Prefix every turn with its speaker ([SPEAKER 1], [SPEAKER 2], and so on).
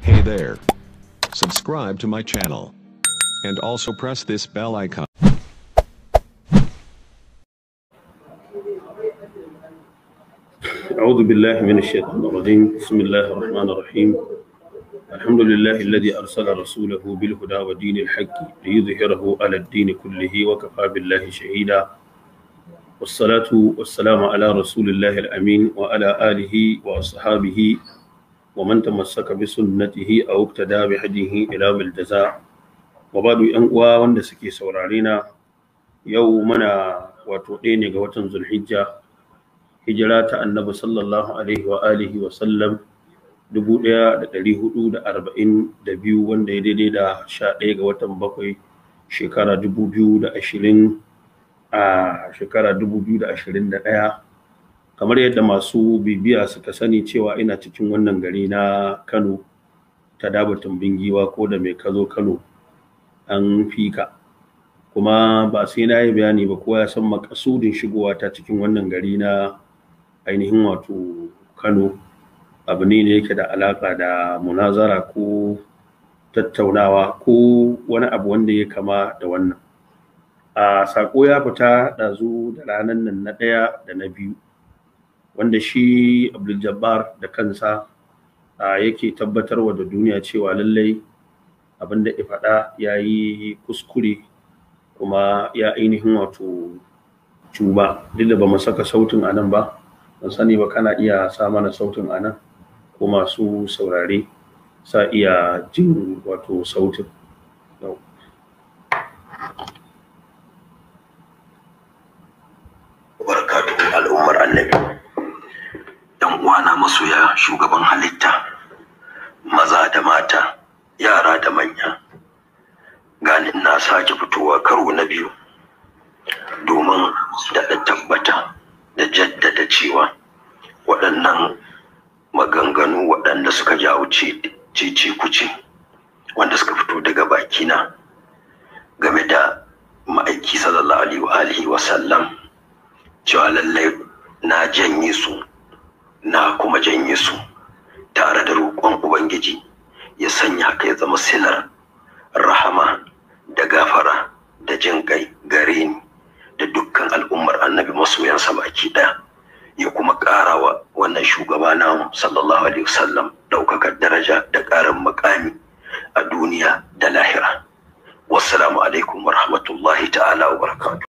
[SPEAKER 1] Hey there. Subscribe to my channel. And also press this bell icon.
[SPEAKER 2] أعوذ بالله من الشيطان الرجيم بسم الله الرحمن الرحيم الحمد لله الذي أرسل رسوله بالهدى ودين الحق ليظهره على الدين كله وكفى بالله شهيدا والصلاة والسلام على رسول الله الأمين وعلى آله وأصحابه ومن تمسك بسنته أو اقتدى بهديه إلى الجزاء وبعد أن وند سكي سورارينا يومنا وتوقين قوة ذو الحجة hijira ta annabi sallallahu alaihi wa alihi wa sallam 1442 wanda ya daidai da 11 ga watan bakwai shekara 2020 a shekara 2021 kamar yadda masu bibiya suka sani cewa ina cikin wannan gari na Kano ta dabatun bingiwa ko da mai kazo Kano an fika kuma ba sai na yi bayani ba kowa ya san makasudin shigowa ta cikin wannan gari na ainihin wato kano abu ne da yake da alaƙa da munazara ko tattaunawa ko wani abu wanda ya kama da wannan a saƙo ya fita ɗazu da ranar nan na ɗaya da na biyu wanda shi abdul jabbar da kansa yake tabbatarwa da duniya cewa lallai abin da ya faɗa ya yi kuskure kuma ya ainihin wato cuba duk da ba mu saka sautin a nan ba ban sani ba kana iya sa mana sautin a nan ko masu saurare sa iya jin wato sautin
[SPEAKER 3] barkatu al'ummar annabi yan uwana masoya shugaban halitta maza da mata yara da manya gani na sake fitowa karo na biyu domin daɗa tabbata da jaddada cewa waɗannan maganganu waɗanda suka jawo cece kuce wanda suka fito daga bakina game da ma'aiki sallallahu alaihi wa sallam cewa lallai na janye su na kuma janye su tare da roƙon ubangiji ya sanya haka ya zama silar rahama da gafara da jin kai gare ni da dukkan al'ummar annabi masoyansa baki ɗaya ya kuma ƙara wa wannan shugaba namu sallallahu alaihi wasallam ɗaukakar daraja da ƙarin makami a duniya da lahira wassalamu alaikum wa rahmatullahi ta'ala wa barakatuh